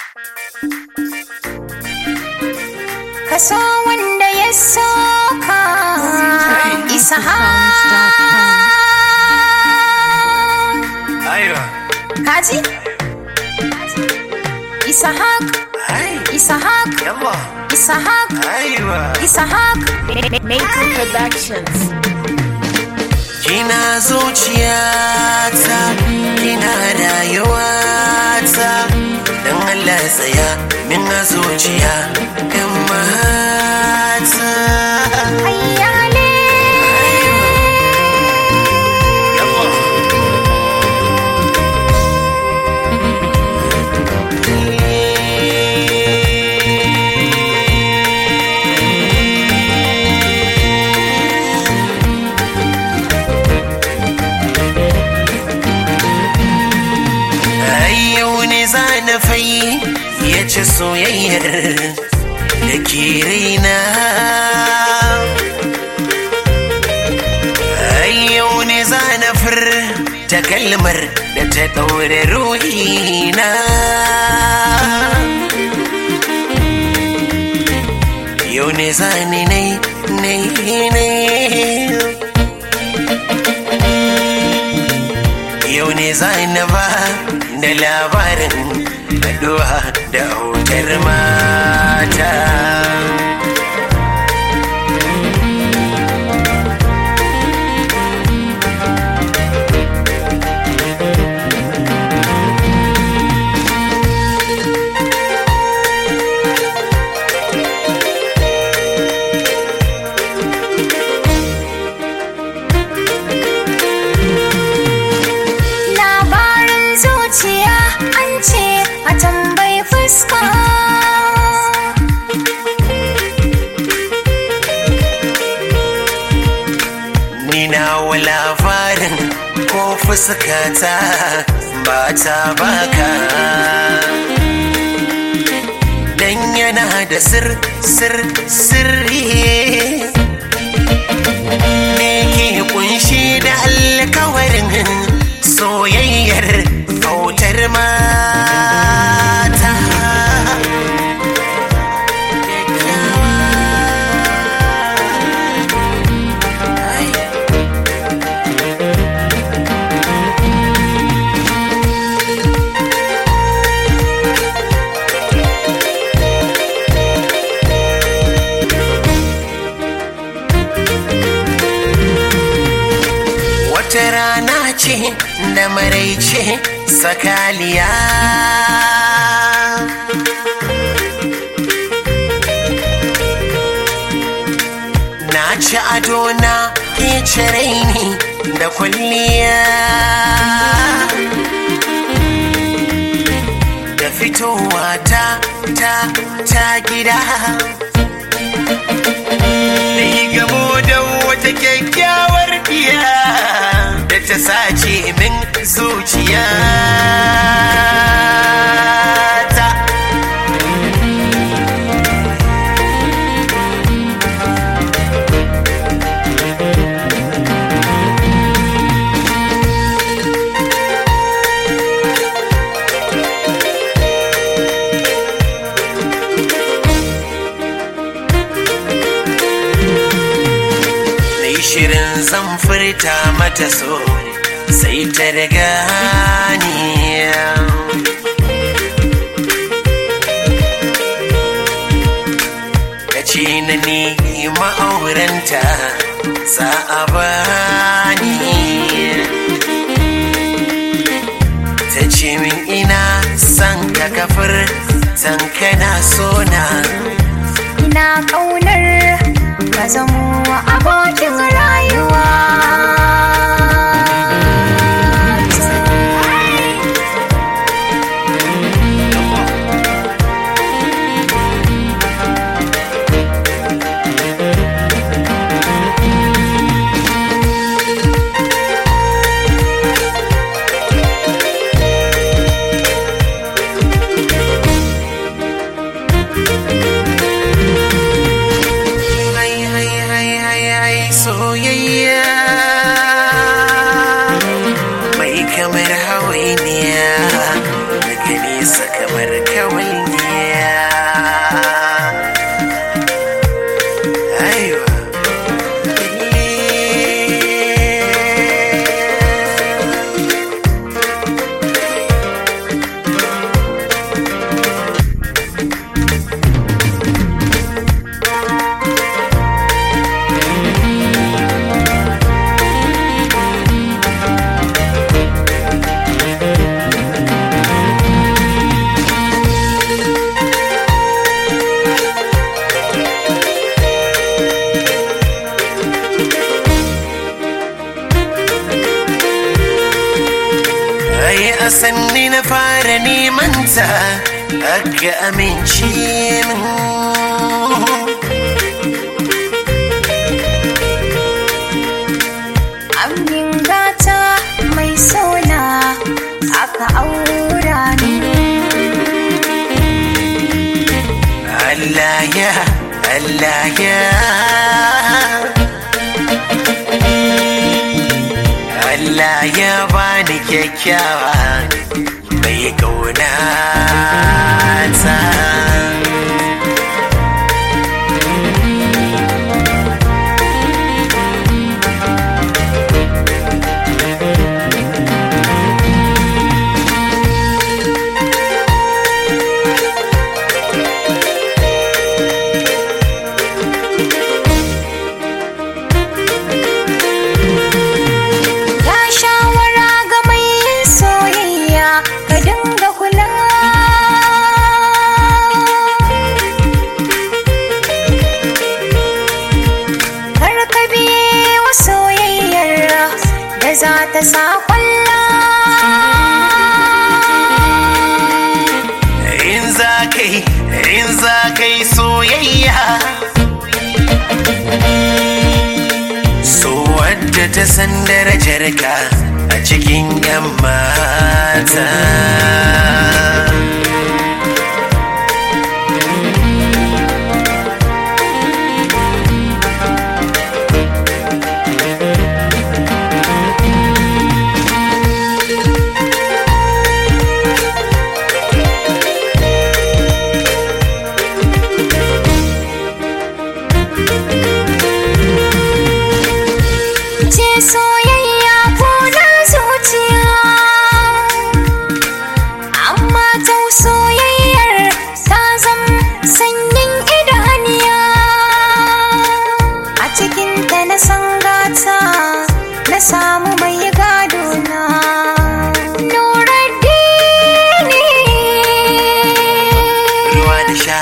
kaso wanda ya soka isa Aiwa. kaji Isahak Ai. Isahak Yalla. Isahak Aiwa. Isahak Maker Productions. Kina zuciyata, kina rayuwata. Dan Allah tsaya min a zuciya, ‘yan mata. Ayyale Yalla. Ai yau ne za na fai ya ci soyayyar da ke raina. Ai yau ne za na fur ta kalmar da ta ɗaure ruhina. Yau ne za ni nai nai nai. yau ne za na ba da labarin addu'a da autar mata labarin zuciya an ce a tambayi fuska ni na wa labarin ko fuskata ba ta baka dan yana da sir sir sirri me ke kunshi da alkawarin soyayyar autar mata wata rana ce da maraice sakaliya na ci ado na ke ni da kwalliya da fitowa ta ta ta gida da yi gamo da wata kyakkyawar diya da ta sace min zuciya ta Nai shirin zan furta mata so sai ta riga ni ta ce na ni ma'auranta za a bani ta ce min ina son ka kafir san kana sona ina ƙaunar ka zamo abokin rayuwa Hai hai hai hai na fara neman ta aka amince min Amin gata mai sauna aka aura ni Allah ya Allah ya Allah ya bani kyakkyawa mai kauna ta Ya shawara ga mai yin soyayya ka dinga kula Kar ka biye wa soyayyar da za ta sa kwalla in za ka yi in za ka yi soyayya so wadda ta san darajar ka a cikin yan mata ce soyayya ko na zuciya amma ta soyayyar ta zam sanyin idaniya a cikin ta na san gata na samu mai gado na Nuruddini ruwa da sha